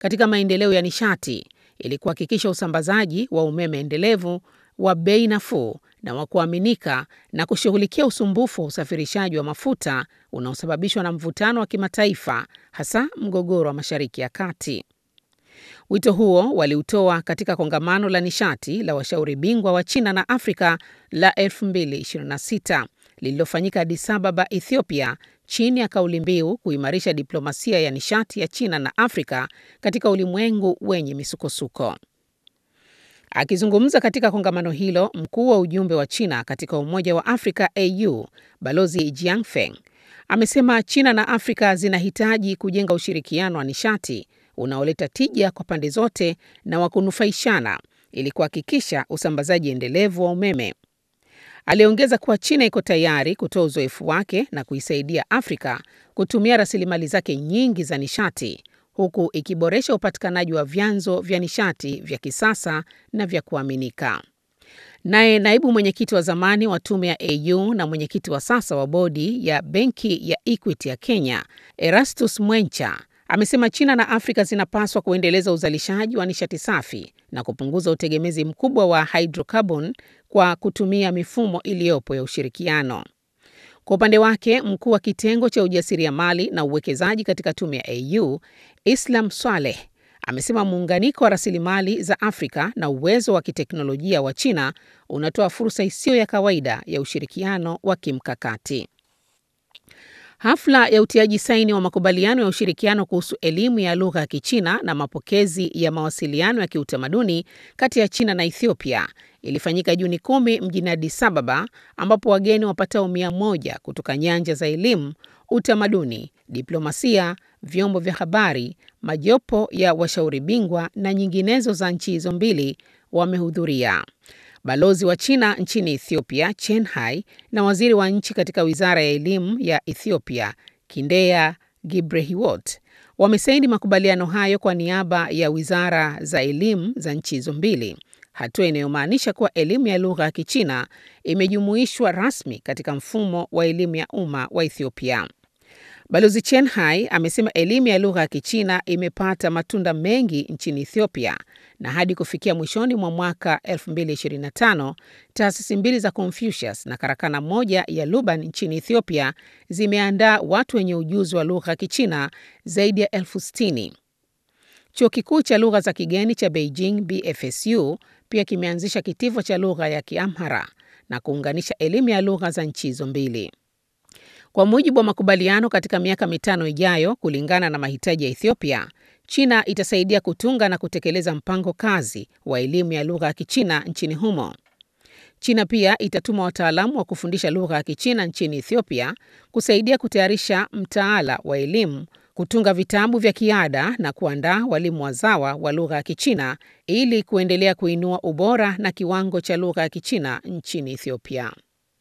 katika maendeleo ya nishati ili kuhakikisha usambazaji wa umeme endelevu wa bei nafuu na wa kuaminika na kushughulikia usumbufu wa usafirishaji wa mafuta unaosababishwa na mvutano wa kimataifa, hasa mgogoro wa Mashariki ya Kati. Wito huo waliutoa katika kongamano la nishati la washauri bingwa wa China na Afrika la 2026 lililofanyika Addis Ababa, Ethiopia, chini ya kauli mbiu kuimarisha diplomasia ya nishati ya China na Afrika katika ulimwengu wenye misukosuko. Akizungumza katika kongamano hilo, mkuu wa ujumbe wa China katika Umoja wa Afrika AU, Balozi Jiang Feng, amesema China na Afrika zinahitaji kujenga ushirikiano wa nishati unaoleta tija kwa pande zote na wa kunufaishana ili kuhakikisha usambazaji endelevu wa umeme. Aliongeza kuwa China iko tayari kutoa uzoefu wake na kuisaidia Afrika kutumia rasilimali zake nyingi za nishati huku ikiboresha upatikanaji wa vyanzo vya nishati vya kisasa na vya kuaminika. Naye naibu mwenyekiti wa zamani wa tume ya AU na mwenyekiti wa sasa wa bodi ya benki ya Equity ya Kenya, Erastus Mwencha, amesema China na Afrika zinapaswa kuendeleza uzalishaji wa nishati safi na kupunguza utegemezi mkubwa wa hydrocarbon kwa kutumia mifumo iliyopo ya ushirikiano. Kwa upande wake, mkuu wa kitengo cha ujasiriamali na uwekezaji katika tume ya AU, Islam Swaleh, amesema muunganiko wa rasilimali za Afrika na uwezo wa kiteknolojia wa China unatoa fursa isiyo ya kawaida ya ushirikiano wa kimkakati. Hafla ya utiaji saini wa makubaliano ya ushirikiano kuhusu elimu ya lugha ya Kichina na mapokezi ya mawasiliano ya kiutamaduni kati ya China na Ethiopia ilifanyika Juni kumi mjini Addis Ababa, ambapo wageni wapatao mia moja kutoka nyanja za elimu, utamaduni, diplomasia, vyombo vya habari, majopo ya washauri bingwa na nyinginezo za nchi hizo mbili wamehudhuria. Balozi wa China nchini Ethiopia, Chen Hai, na waziri wa nchi katika wizara ya elimu ya Ethiopia, Kindeya Gibrehiwot, wamesaini makubaliano hayo kwa niaba ya wizara za elimu za nchi hizo mbili, hatua inayomaanisha kuwa elimu ya lugha ya Kichina imejumuishwa rasmi katika mfumo wa elimu ya umma wa Ethiopia. Balozi Chen Hai amesema elimu ya lugha ya Kichina imepata matunda mengi nchini Ethiopia na hadi kufikia mwishoni mwa mwaka 2025 taasisi mbili za Confucius na karakana moja ya Luban nchini Ethiopia zimeandaa watu wenye ujuzi wa lugha ya Kichina zaidi ya elfu sitini. Chuo kikuu cha lugha za kigeni cha Beijing BFSU pia kimeanzisha kitivo cha lugha ya Kiamhara na kuunganisha elimu ya lugha za nchi hizo mbili. Kwa mujibu wa makubaliano, katika miaka mitano ijayo, kulingana na mahitaji ya Ethiopia, China itasaidia kutunga na kutekeleza mpango kazi wa elimu ya lugha ya Kichina nchini humo. China pia itatuma wataalamu wa kufundisha lugha ya Kichina nchini Ethiopia kusaidia kutayarisha mtaala wa elimu, kutunga vitabu vya kiada na kuandaa walimu wazawa wa lugha ya Kichina ili kuendelea kuinua ubora na kiwango cha lugha ya Kichina nchini Ethiopia.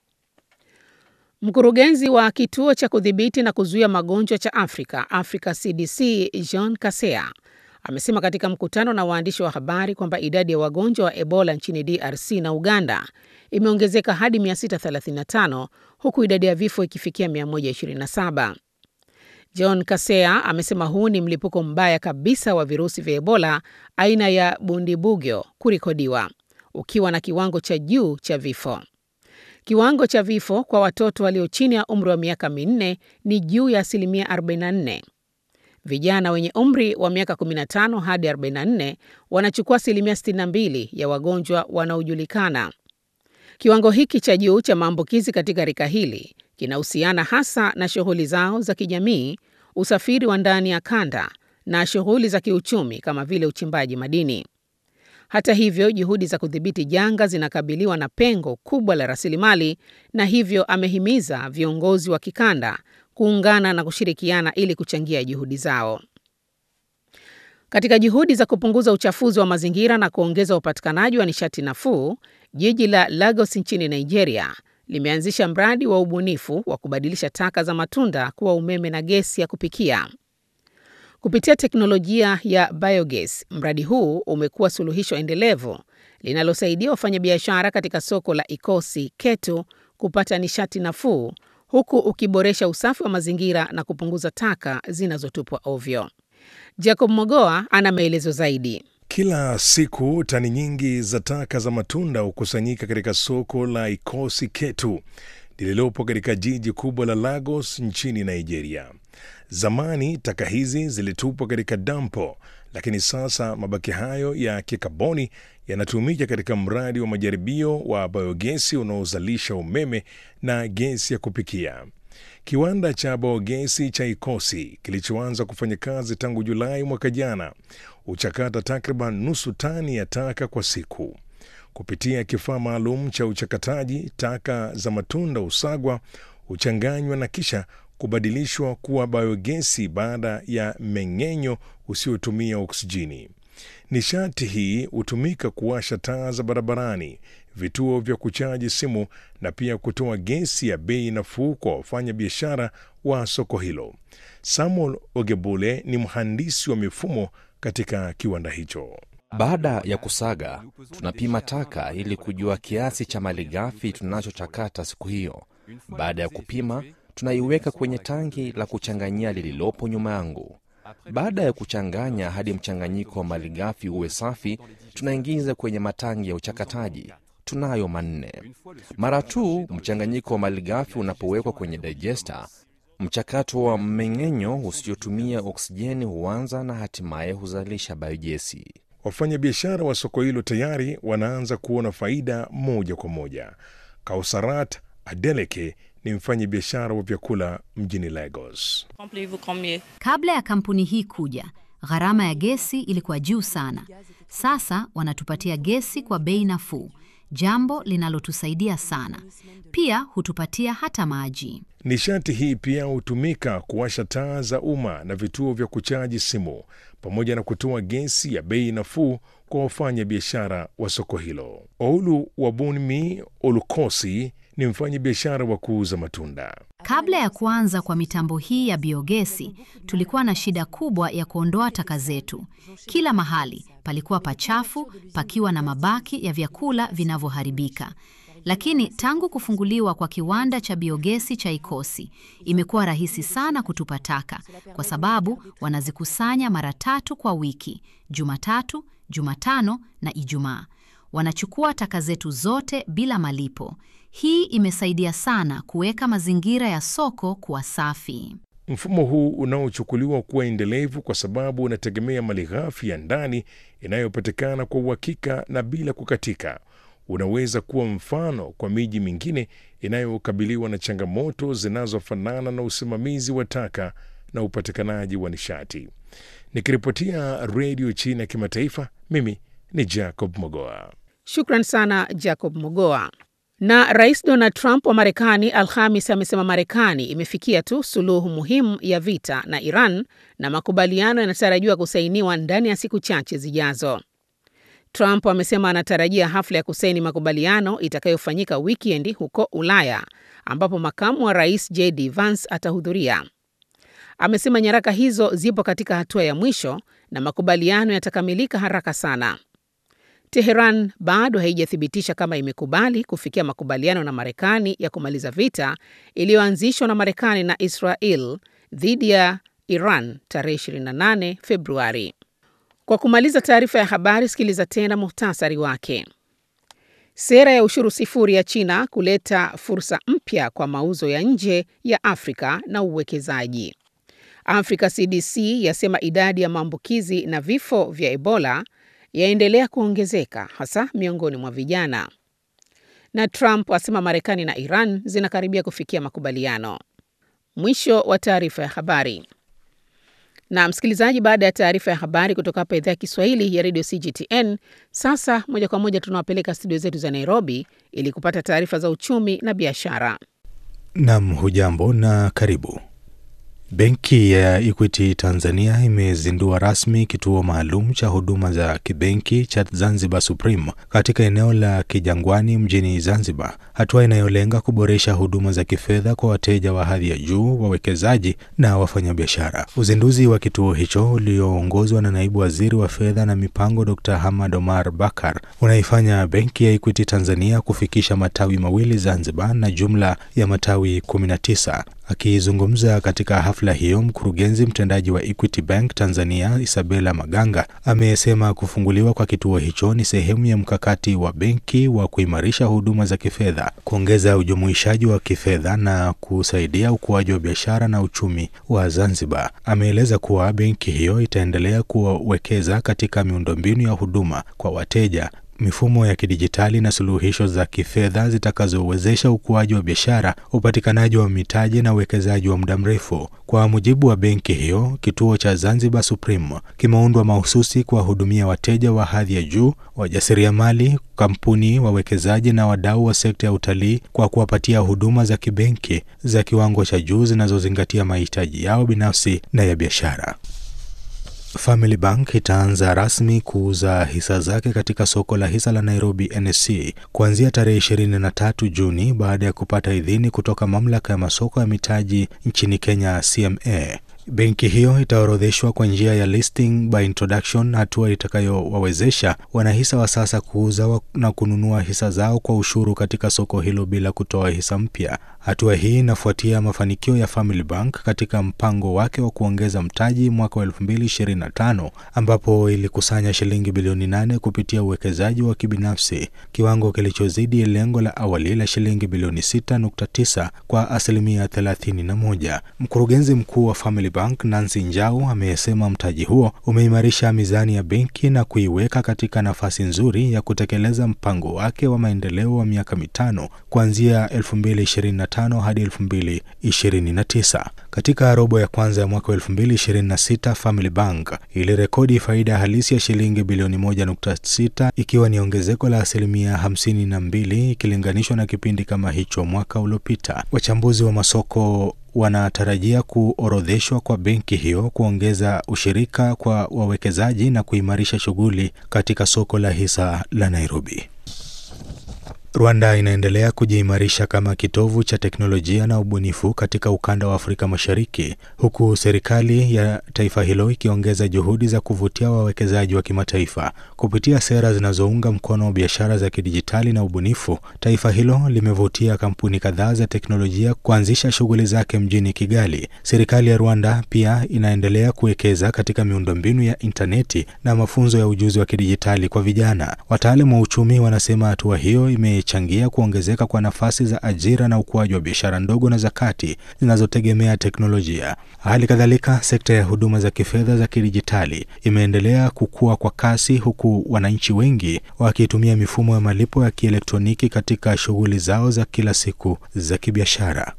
Mkurugenzi wa kituo cha kudhibiti na kuzuia magonjwa cha Afrika, Africa CDC, Jean Kasea amesema katika mkutano na waandishi wa habari kwamba idadi ya wagonjwa wa Ebola nchini DRC na Uganda imeongezeka hadi 635 huku idadi ya vifo ikifikia 127. John Kasea amesema huu ni mlipuko mbaya kabisa wa virusi vya Ebola aina ya Bundibugyo kurikodiwa, ukiwa na kiwango cha juu cha vifo. Kiwango cha vifo kwa watoto walio chini ya umri wa miaka minne ni juu ya asilimia 44. Vijana wenye umri wa miaka 15 hadi 44 wanachukua asilimia 62 ya wagonjwa wanaojulikana. Kiwango hiki cha juu cha maambukizi katika rika hili kinahusiana hasa na shughuli zao za kijamii, usafiri wa ndani ya kanda na shughuli za kiuchumi kama vile uchimbaji madini. Hata hivyo, juhudi za kudhibiti janga zinakabiliwa na pengo kubwa la rasilimali, na hivyo amehimiza viongozi wa kikanda kuungana na kushirikiana ili kuchangia juhudi zao. Katika juhudi za kupunguza uchafuzi wa mazingira na kuongeza upatikanaji wa nishati nafuu, jiji la Lagos nchini Nigeria limeanzisha mradi wa ubunifu wa kubadilisha taka za matunda kuwa umeme na gesi ya kupikia. Kupitia teknolojia ya biogas, mradi huu umekuwa suluhisho endelevu linalosaidia wafanyabiashara katika soko la Ikosi Ketu kupata nishati nafuu huku ukiboresha usafi wa mazingira na kupunguza taka zinazotupwa ovyo. Jacob Mogoa ana maelezo zaidi. Kila siku tani nyingi za taka za matunda hukusanyika katika soko la Ikosi Ketu lililopo katika jiji kubwa la Lagos nchini Nigeria. Zamani taka hizi zilitupwa katika dampo, lakini sasa mabaki hayo ya kikaboni yanatumika katika mradi wa majaribio wa biogesi unaozalisha umeme na gesi ya kupikia. Kiwanda cha biogesi cha Ikosi kilichoanza kufanya kazi tangu Julai mwaka jana huchakata takriban nusu tani ya taka kwa siku. Kupitia kifaa maalum cha uchakataji, taka za matunda husagwa, huchanganywa na kisha kubadilishwa kuwa biogesi baada ya mmeng'enyo usiotumia oksijeni. Nishati hii hutumika kuwasha taa za barabarani, vituo vya kuchaji simu na pia kutoa gesi ya bei nafuu kwa wafanya biashara wa soko hilo. Samuel Ogebule ni mhandisi wa mifumo katika kiwanda hicho. Baada ya kusaga, tunapima taka ili kujua kiasi cha malighafi tunachochakata siku hiyo. Baada ya kupima, tunaiweka kwenye tangi la kuchanganyia lililopo nyuma yangu. Baada ya kuchanganya hadi mchanganyiko wa malighafi uwe safi, tunaingiza kwenye matangi ya uchakataji. Tunayo manne. Mara tu mchanganyiko wa malighafi unapowekwa kwenye digester, mchakato wa mmeng'enyo usiotumia oksijeni huanza na hatimaye huzalisha biogesi. Wafanyabiashara wa soko hilo tayari wanaanza kuona faida moja kwa moja. Kausarat Adeleke ni mfanyabiashara wa vyakula mjini Lagos. Kabla ya kampuni hii kuja, gharama ya gesi ilikuwa juu sana. Sasa wanatupatia gesi kwa bei nafuu, jambo linalotusaidia sana. Pia hutupatia hata maji. Nishati hii pia hutumika kuwasha taa za umma na vituo vya kuchaji simu pamoja na kutoa gesi ya bei nafuu kwa wafanya biashara wa soko hilo. Oulu Wabunmi Olukosi ni mfanya biashara wa kuuza matunda. Kabla ya kuanza kwa mitambo hii ya biogesi, tulikuwa na shida kubwa ya kuondoa taka zetu. Kila mahali palikuwa pachafu, pakiwa na mabaki ya vyakula vinavyoharibika. Lakini tangu kufunguliwa kwa kiwanda cha biogesi cha Ikosi, imekuwa rahisi sana kutupa taka kwa sababu wanazikusanya mara tatu kwa wiki, Jumatatu, Jumatano na Ijumaa. Wanachukua taka zetu zote bila malipo. Hii imesaidia sana kuweka mazingira ya soko kuwa safi. Mfumo huu unaochukuliwa kuwa endelevu kwa sababu unategemea malighafi ya ndani inayopatikana kwa uhakika na bila kukatika unaweza kuwa mfano kwa miji mingine inayokabiliwa na changamoto zinazofanana na usimamizi wa taka na upatikanaji wa nishati. Nikiripotia Redio China ya Kimataifa, mimi ni Jacob Mogoa. Shukran sana Jacob Mogoa. Na Rais Donald Trump wa Marekani Alhamis amesema Marekani imefikia tu suluhu muhimu ya vita na Iran na makubaliano yanatarajiwa kusainiwa ndani ya siku chache zijazo. Trump amesema anatarajia hafla ya kusaini makubaliano itakayofanyika wikendi huko Ulaya, ambapo makamu wa rais JD Vance atahudhuria. Amesema nyaraka hizo zipo katika hatua ya mwisho na makubaliano yatakamilika haraka sana. Teheran bado haijathibitisha kama imekubali kufikia makubaliano na Marekani ya kumaliza vita iliyoanzishwa na Marekani na Israel dhidi ya Iran tarehe 28 Februari. Kwa kumaliza taarifa ya habari, sikiliza tena muhtasari wake. Sera ya ushuru sifuri ya China kuleta fursa mpya kwa mauzo ya nje ya Afrika na uwekezaji. Africa CDC yasema idadi ya maambukizi na vifo vya Ebola yaendelea kuongezeka hasa miongoni mwa vijana. Na Trump asema Marekani na Iran zinakaribia kufikia makubaliano. Mwisho wa taarifa ya habari. Na msikilizaji, baada ya taarifa ya habari kutoka hapa idhaa ya Kiswahili ya redio CGTN, sasa moja kwa moja tunawapeleka studio zetu za Nairobi ili kupata taarifa za uchumi na biashara. Nam, hujambo na karibu. Benki ya Equity Tanzania imezindua rasmi kituo maalum cha huduma za kibenki cha Zanzibar Supreme katika eneo la Kijangwani mjini Zanzibar, hatua inayolenga kuboresha huduma za kifedha kwa wateja wa hadhi ya juu, wawekezaji na wafanyabiashara. Uzinduzi wa kituo hicho ulioongozwa na naibu waziri wa fedha na mipango Dr. Hamad Omar Bakar unaifanya benki ya Equity Tanzania kufikisha matawi mawili Zanzibar na jumla ya matawi 19. Akizungumza katika hafla hiyo, mkurugenzi mtendaji wa Equity Bank Tanzania Isabella Maganga amesema kufunguliwa kwa kituo hicho ni sehemu ya mkakati wa benki wa kuimarisha huduma za kifedha, kuongeza ujumuishaji wa kifedha na kusaidia ukuaji wa biashara na uchumi wa Zanzibar. Ameeleza kuwa benki hiyo itaendelea kuwekeza katika miundombinu ya huduma kwa wateja mifumo ya kidijitali na suluhisho za kifedha zitakazowezesha ukuaji wa biashara, upatikanaji wa mitaji na uwekezaji wa muda mrefu. Kwa mujibu wa benki hiyo, kituo cha Zanzibar Supreme kimeundwa mahususi kuwahudumia wateja wa hadhi ya juu, wajasiriamali, kampuni, wawekezaji na wadau wa sekta ya utalii kwa kuwapatia huduma za kibenki za kiwango cha juu zinazozingatia mahitaji yao binafsi na ya biashara. Family Bank itaanza rasmi kuuza hisa zake katika soko la hisa la Nairobi NSE kuanzia tarehe 23 Juni baada ya kupata idhini kutoka mamlaka ya masoko ya mitaji nchini Kenya CMA. Benki hiyo itaorodheshwa kwa njia ya listing by introduction, hatua itakayowawezesha wanahisa wa sasa kuuza na kununua hisa zao kwa ushuru katika soko hilo bila kutoa hisa mpya. Hatua hii inafuatia mafanikio ya Family Bank katika mpango wake wa kuongeza mtaji mwaka wa 2025 ambapo ilikusanya shilingi bilioni nane kupitia uwekezaji wa kibinafsi, kiwango kilichozidi lengo la awali la shilingi bilioni 6.9 kwa asilimia 31. Mkurugenzi mkuu wa Family Bank Nancy Njau amesema mtaji huo umeimarisha mizani ya benki na kuiweka katika nafasi nzuri ya kutekeleza mpango wake wa maendeleo wa miaka mitano kuanzia 2025 hadi 2029. Katika robo ya kwanza ya mwaka 2026, Family Bank ilirekodi faida halisi ya shilingi bilioni 1.6 ikiwa ni ongezeko la asilimia 52 ikilinganishwa na kipindi kama hicho mwaka uliopita. Wachambuzi wa masoko wanatarajia kuorodheshwa kwa benki hiyo kuongeza ushirika kwa wawekezaji na kuimarisha shughuli katika soko la hisa la Nairobi. Rwanda inaendelea kujiimarisha kama kitovu cha teknolojia na ubunifu katika ukanda wa Afrika Mashariki, huku serikali ya taifa hilo ikiongeza juhudi za kuvutia wawekezaji wa kimataifa kupitia sera zinazounga mkono biashara za kidijitali na ubunifu. Taifa hilo limevutia kampuni kadhaa za teknolojia kuanzisha shughuli zake mjini Kigali. Serikali ya Rwanda pia inaendelea kuwekeza katika miundombinu ya intaneti na mafunzo ya ujuzi wa kidijitali kwa vijana. Wataalamu wa uchumi wanasema hatua hiyo ime changia kuongezeka kwa nafasi za ajira na ukuaji wa biashara ndogo na za kati zinazotegemea teknolojia. Hali kadhalika, sekta ya huduma za kifedha za kidijitali imeendelea kukua kwa kasi, huku wananchi wengi wakitumia mifumo ya malipo ya kielektroniki katika shughuli zao za kila siku za kibiashara.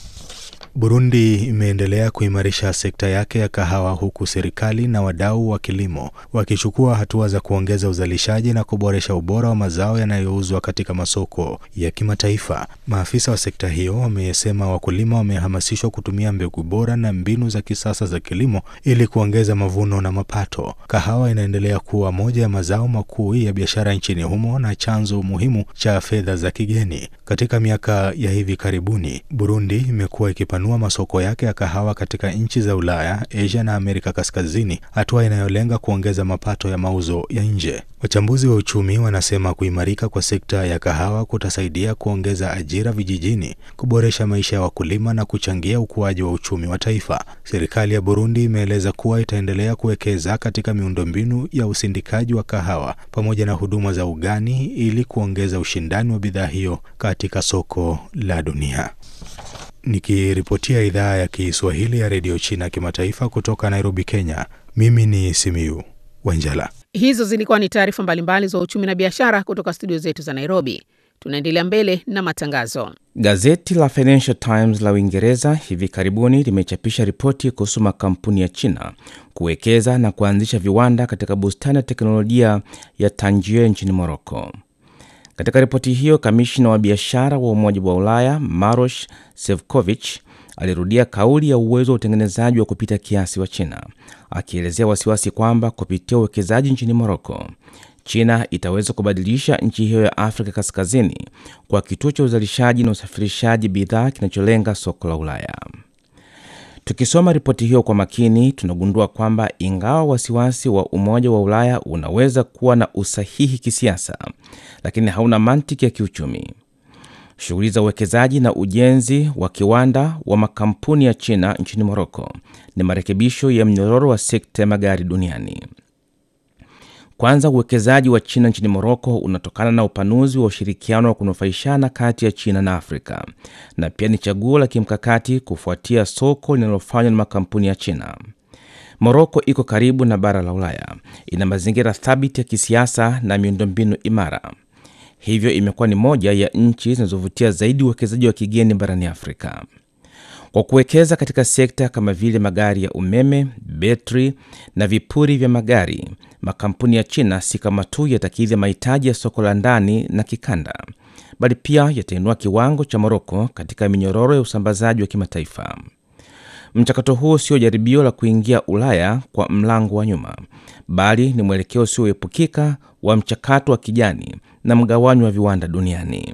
Burundi imeendelea kuimarisha sekta yake ya kahawa huku serikali na wadau wa kilimo wakichukua hatua za kuongeza uzalishaji na kuboresha ubora wa mazao yanayouzwa katika masoko ya kimataifa. Maafisa wa sekta hiyo wamesema wakulima wamehamasishwa kutumia mbegu bora na mbinu za kisasa za kilimo ili kuongeza mavuno na mapato. Kahawa inaendelea kuwa moja ya mazao makuu ya biashara nchini humo na chanzo muhimu cha fedha za kigeni. Katika miaka ya hivi karibuni, Burundi imekuwa ikipa nua masoko yake ya kahawa katika nchi za Ulaya, Asia na Amerika Kaskazini, hatua inayolenga kuongeza mapato ya mauzo ya nje. Wachambuzi wa uchumi wanasema kuimarika kwa sekta ya kahawa kutasaidia kuongeza ajira vijijini, kuboresha maisha ya wakulima na kuchangia ukuaji wa uchumi wa taifa. Serikali ya Burundi imeeleza kuwa itaendelea kuwekeza katika miundombinu ya usindikaji wa kahawa pamoja na huduma za ugani ili kuongeza ushindani wa bidhaa hiyo katika soko la dunia. Nikiripotia idhaa ya Kiswahili ya redio China kimataifa kutoka Nairobi, Kenya, mimi ni Simiu Wanjala. Hizo zilikuwa ni taarifa mbalimbali za uchumi na biashara kutoka studio zetu za Nairobi. Tunaendelea mbele na matangazo. Gazeti la Financial Times la Uingereza hivi karibuni limechapisha ripoti kuhusu makampuni ya China kuwekeza na kuanzisha viwanda katika bustani ya teknolojia ya Tangier nchini Moroko. Katika ripoti hiyo, kamishna wa biashara wa Umoja wa Ulaya Maroš Sefcovic alirudia kauli ya uwezo wa utengenezaji wa kupita kiasi wa China, akielezea wasiwasi kwamba kupitia uwekezaji nchini Moroko, China itaweza kubadilisha nchi hiyo ya Afrika Kaskazini kwa kituo cha uzalishaji na usafirishaji bidhaa kinacholenga soko la Ulaya. Tukisoma ripoti hiyo kwa makini, tunagundua kwamba ingawa wasiwasi wa Umoja wa Ulaya unaweza kuwa na usahihi kisiasa, lakini hauna mantiki ya kiuchumi. shughuli za uwekezaji na ujenzi wa kiwanda wa makampuni ya China nchini Moroko ni marekebisho ya mnyororo wa sekta ya magari duniani. Kwanza, uwekezaji wa China nchini Moroko unatokana na upanuzi wa ushirikiano wa kunufaishana kati ya China na Afrika na pia ni chaguo la kimkakati kufuatia soko linalofanywa na makampuni ya China. Moroko iko karibu na bara la Ulaya, ina mazingira thabiti ya kisiasa na miundombinu imara, hivyo imekuwa ni moja ya nchi zinazovutia zaidi uwekezaji wa kigeni barani Afrika. Kwa kuwekeza katika sekta kama vile magari ya umeme, betri na vipuri vya magari, makampuni ya China si kama tu yatakidhi mahitaji ya soko la ndani na kikanda, bali pia yatainua kiwango cha Moroko katika minyororo ya usambazaji wa kimataifa. Mchakato huo sio jaribio la kuingia Ulaya kwa mlango wa nyuma, bali ni mwelekeo usioepukika wa mchakato wa kijani na mgawanyo wa viwanda duniani.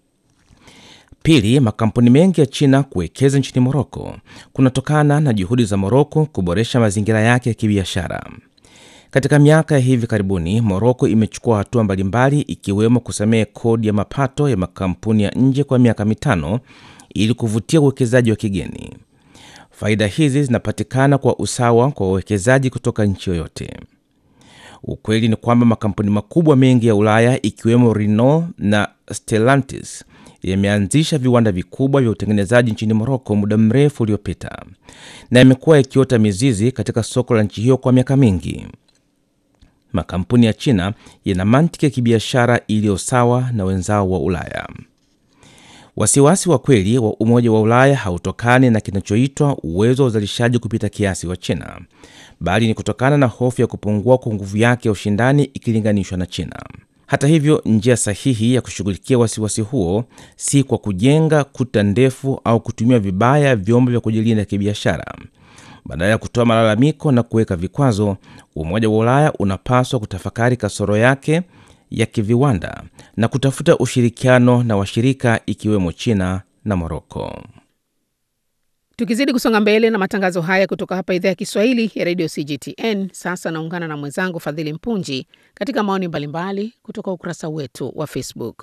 Pili, makampuni mengi ya China kuwekeza nchini Moroko kunatokana na juhudi za Moroko kuboresha mazingira yake ya kibiashara. Katika miaka ya hivi karibuni, Moroko imechukua hatua mbalimbali ikiwemo kusamehe kodi ya mapato ya makampuni ya nje kwa miaka mitano ili kuvutia uwekezaji wa kigeni. Faida hizi zinapatikana kwa usawa kwa wawekezaji kutoka nchi yoyote. Ukweli ni kwamba makampuni makubwa mengi ya Ulaya ikiwemo Renault na Stellantis yameanzisha viwanda vikubwa vya utengenezaji nchini Moroko muda mrefu uliopita na yamekuwa yakiota mizizi katika soko la nchi hiyo kwa miaka mingi. Makampuni ya China yana mantiki ya kibiashara iliyo sawa na wenzao wa Ulaya. Wasiwasi wa kweli wa Umoja wa Ulaya hautokani na kinachoitwa uwezo wa uzalishaji kupita kiasi wa China, bali ni kutokana na hofu ya kupungua kwa nguvu yake ya ushindani ikilinganishwa na China. Hata hivyo, njia sahihi ya kushughulikia wasiwasi huo si kwa kujenga kuta ndefu au kutumia vibaya vyombo vya kujilinda kibiashara. Badala ya kutoa malalamiko na kuweka vikwazo, Umoja wa Ulaya unapaswa kutafakari kasoro yake ya kiviwanda na kutafuta ushirikiano na washirika ikiwemo China na Moroko. Tukizidi kusonga mbele na matangazo haya kutoka hapa idhaa ya Kiswahili ya redio CGTN, sasa naungana na mwenzangu Fadhili Mpunji katika maoni mbalimbali kutoka ukurasa wetu wa Facebook.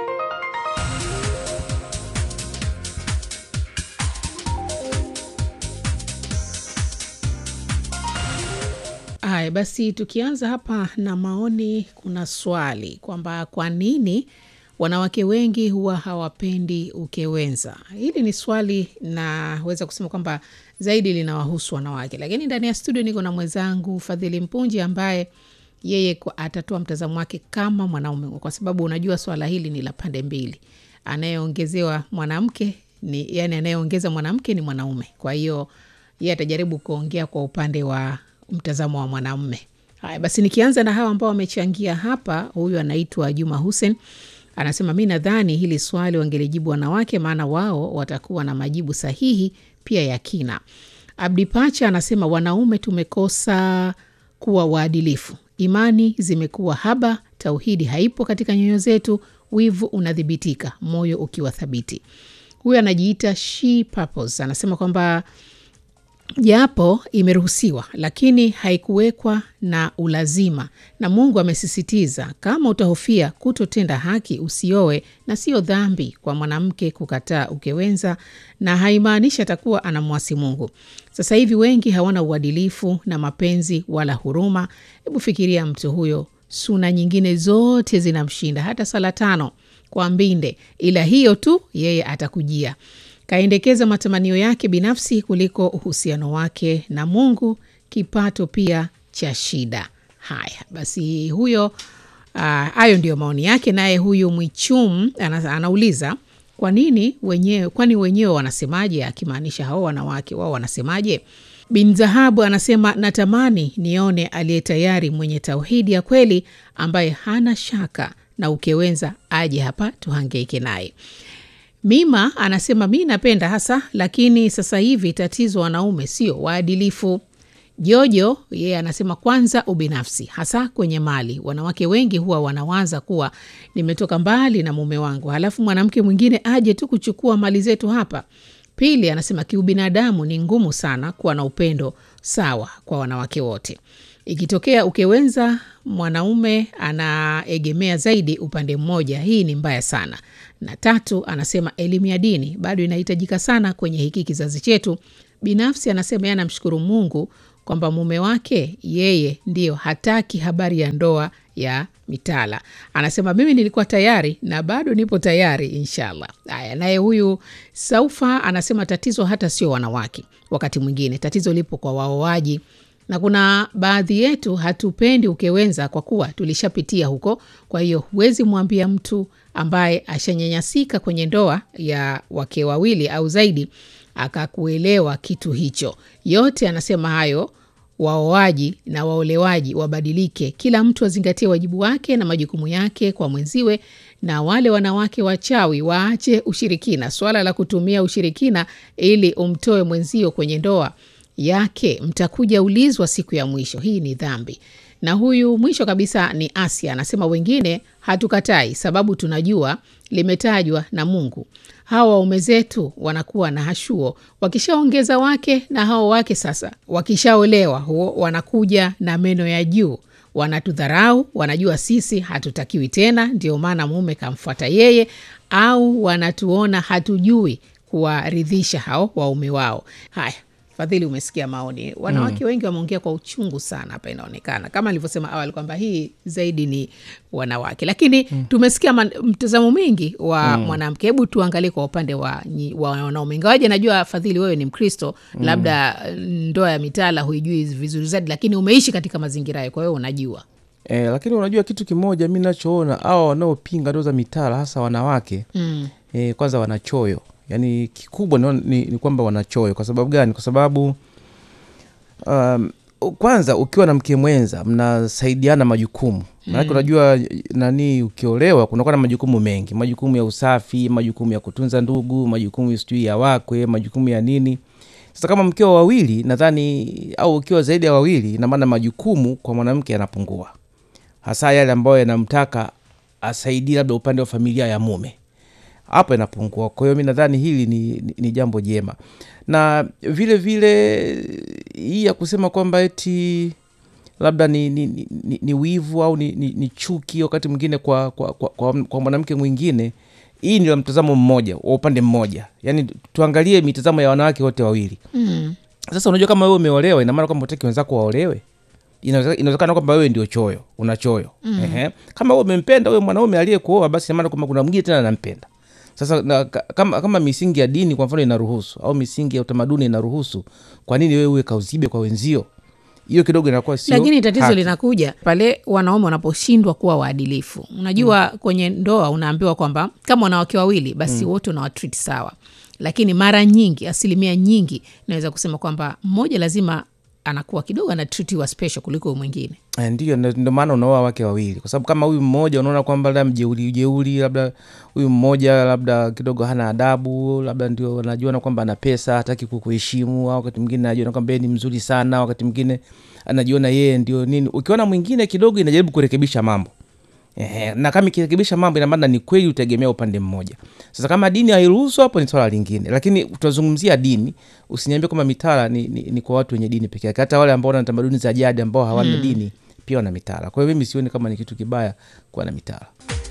Haya basi, tukianza hapa na maoni, kuna swali kwamba kwa nini wanawake wengi huwa hawapendi ukewenza. Hili ni swali naweza kusema kwamba zaidi linawahusu wanawake, lakini ndani ya studio niko na mwenzangu Fadhili Mpunji ambaye yeye atatoa mtazamo wake kama mwanaume, kwa sababu unajua swala hili ni la pande mbili. Anayeongezewa mwanamke ni yani, anayeongeza mwanamke ni mwanaume. Kwa hiyo yeye atajaribu kuongea kwa upande wa mtazamo wa mwanamume. Haya basi, nikianza na hawa ambao wamechangia hapa. Huyu anaitwa Juma Hussein anasema mi nadhani hili swali wangelijibu wanawake, maana wao watakuwa na majibu sahihi pia ya kina. Abdi Pacha anasema wanaume tumekosa kuwa waadilifu, imani zimekuwa haba, tauhidi haipo katika nyoyo zetu, wivu unadhibitika, moyo ukiwa thabiti. Huyu anajiita She Purpose anasema kwamba japo imeruhusiwa lakini haikuwekwa na ulazima, na Mungu amesisitiza kama utahofia kutotenda haki usioe, na sio dhambi kwa mwanamke kukataa ukewenza, na haimaanishi atakuwa anamwasi Mungu. Sasa hivi wengi hawana uadilifu na mapenzi wala huruma. Hebu fikiria mtu huyo, suna nyingine zote zinamshinda, hata sala tano kwa mbinde, ila hiyo tu yeye atakujia kaendekeza matamanio yake binafsi kuliko uhusiano wake na Mungu, kipato pia cha shida. Haya basi, huyo hayo uh, ndiyo maoni yake. Naye huyu Mwichum ana, anauliza kwa nini wenyewe, kwani wenyewe wanasemaje? Akimaanisha hao wanawake wao wanasemaje? Bin Zahabu anasema natamani nione aliye tayari mwenye tauhidi ya kweli ambaye hana shaka na ukewenza aje hapa tuhangaike naye. Mima anasema mi napenda hasa, lakini sasa hivi tatizo wanaume sio waadilifu. Jojo yeye anasema kwanza ubinafsi, hasa kwenye mali. Wanawake wengi huwa wanawaza kuwa nimetoka mbali na mume wangu, halafu mwanamke mwingine aje tu kuchukua mali zetu hapa. Pili anasema kiubinadamu ni ngumu sana kuwa na upendo sawa kwa wanawake wote. Ikitokea ukewenza mwanaume anaegemea zaidi upande mmoja. Hii ni mbaya sana. Na tatu, anasema elimu ya dini bado inahitajika sana kwenye hiki kizazi chetu. Binafsi anasema yeye anamshukuru Mungu kwamba mume wake yeye ndiyo hataki habari ya ndoa ya mitala. Anasema mimi nilikuwa tayari na bado nipo tayari inshallah. Haya, naye huyu Saufa anasema tatizo hata sio wanawake, wakati mwingine tatizo lipo kwa waoaji na kuna baadhi yetu hatupendi ukewenza kwa kuwa tulishapitia huko. Kwa hiyo huwezi mwambia mtu ambaye ashanyanyasika kwenye ndoa ya wake wawili au zaidi akakuelewa kitu hicho. Yote anasema hayo waoaji na waolewaji wabadilike, kila mtu azingatie wajibu wake na majukumu yake kwa mwenziwe, na wale wanawake wachawi waache ushirikina. Swala la kutumia ushirikina ili umtoe mwenzio kwenye ndoa yake mtakuja ulizwa siku ya mwisho. Hii ni dhambi. Na huyu mwisho kabisa ni Asia, anasema wengine hatukatai, sababu tunajua limetajwa na Mungu. Hawa waume zetu wanakuwa na hashuo, wakishaongeza wake na hao wake sasa wakishaolewa, huo wanakuja na meno ya juu, wanatudharau, wanajua sisi hatutakiwi tena, ndio maana mume kamfuata yeye, au wanatuona hatujui kuwaridhisha hao waume wao. Haya, Fadhili, umesikia maoni. Wanawake wengi wameongea kwa uchungu sana hapa, inaonekana kama alivyosema awali kwamba hii zaidi ni wanawake, lakini tumesikia man- mtazamo mwingi wa mwanamke. Hebu tuangalie kwa upande wa, nyi- wa wanaume, ingawaje najua Fadhili wewe ni Mkristo, labda ndoa ya mitala huijui vizuri zaidi, lakini umeishi katika mazingira hayo, kwa hiyo unajua. E, lakini unajua kitu kimoja mi nachoona hawa wanaopinga ndoa za mitala hasa wanawake Mm. e, kwanza wanachoyo yaani kikubwa ni, ni, ni kwamba wanachoyo kwa sababu gani kwa sababu um, kwanza ukiwa na mke mwenza mnasaidiana majukumu manake unajua nani ukiolewa kunakuwa na majukumu mengi majukumu ya usafi majukumu ya kutunza ndugu majukumu sijui ya wakwe majukumu ya nini sasa kama mkiwa wawili nadhani au ukiwa zaidi ya wawili ina maana majukumu kwa mwanamke yanapungua hasa yale ambayo yanamtaka asaidie labda upande wa familia ya mume hapo inapungua kwa hiyo mi nadhani hili ni, ni, ni jambo jema na vile vile hii ya kusema kwamba eti labda ni, ni, ni, ni, ni wivu au ni, ni, ni chuki wakati mwingine kwa, kwa, kwa, kwa, kwa mwanamke mwingine hii ni la mtazamo mmoja wa upande mmoja yaani tuangalie mitazamo ya wanawake wote wawili Mm. sasa unajua kama wewe umeolewa ina maana kwamba utaki wenzako waolewe Inaweza- inawezekana kwamba wewe ndio choyo una choyo Ehe. kama wewe umempenda wewe mwanaume aliyekuoa basi ina maana kwamba kuna mwingine tena anampenda sasa na, ka- kama, kama misingi ya dini kwa mfano inaruhusu au misingi ya utamaduni inaruhusu kwa nini wewe uwe kauzibe kwa wenzio hiyo kidogo inakuwa sio lakini tatizo haki. linakuja pale wanaume wanaposhindwa kuwa waadilifu. Unajua, kwenye ndoa unaambiwa kwamba kama wanawake wawili basi wote unawatreat sawa, lakini mara nyingi, asilimia nyingi, naweza kusema kwamba mmoja lazima anakuwa kidogo anatritiwa special kuliko huyu mwingine. Eh, Ndiyo, ndo ndo maana unaoa wake wawili, kwa sababu kama huyu mmoja unaona kwamba labda mjeuri ujeuri, labda huyu mmoja labda kidogo hana adabu, labda ndio anajiona kwamba ana pesa, hataki kukuheshimu, au wakati mwingine anajiona kwamba yeye ni mzuri sana, wakati mwingine anajiona yeye ndio nini. Ukiona mwingine kidogo inajaribu kurekebisha mambo Ehe, na kama ikirekebisha mambo ina maana ni kweli utegemea upande mmoja. Sasa kama dini hairuhusu, hapo ni swala lingine, lakini tunazungumzia dini. Usiniambie kwamba mitala ni, ni, ni kwa watu wenye dini peke yake. Hata wale ambao wana tamaduni za jadi ambao hawana dini pia wana mitala. Kwa hiyo mimi sioni kama ni kitu kibaya kuwa na mitala.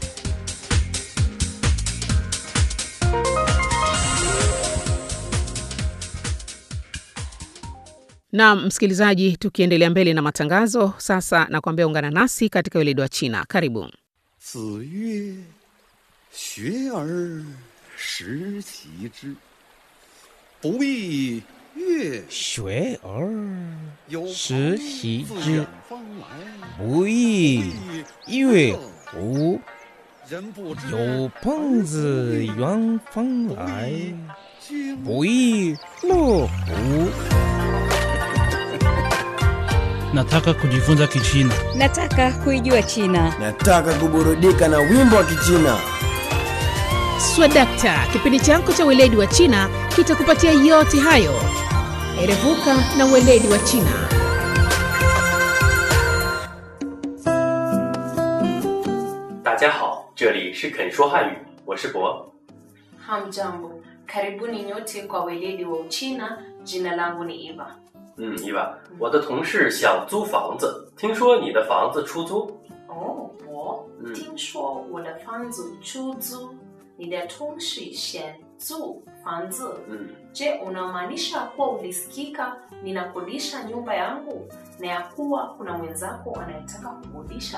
Na msikilizaji, tukiendelea mbele na matangazo sasa, nakwambia ungana nasi katika weledi wa China. Karibu. 子曰：“学而时齐之，不亦乐学而有时朋习自之远方来， 不亦乐乎？ 人不知有朋自远方来， 君不亦乐乎？ Nataka kujifunza Kichina. Nataka kuijua China. Nataka kuburudika na wimbo wa Kichina. Swadakta, kipindi chako cha weledi wa China kitakupatia yote hayo. Erevuka na weledi wa China. 大家好，这里是肯说汉语，我是博。 Hamjambo, karibuni nyote kwa weledi wa Uchina. Jina langu ni Eva. 嗯，伊娃，我的同事想租房子，听说你的房子出租。 哦，我嗯听说我的房子出租，你的同事想租房子。 嗯， Je, unamaanisha kuwa ulisikika ninakodisha nyumba yangu na ya kuwa kuna mwenzako anayetaka kukodisha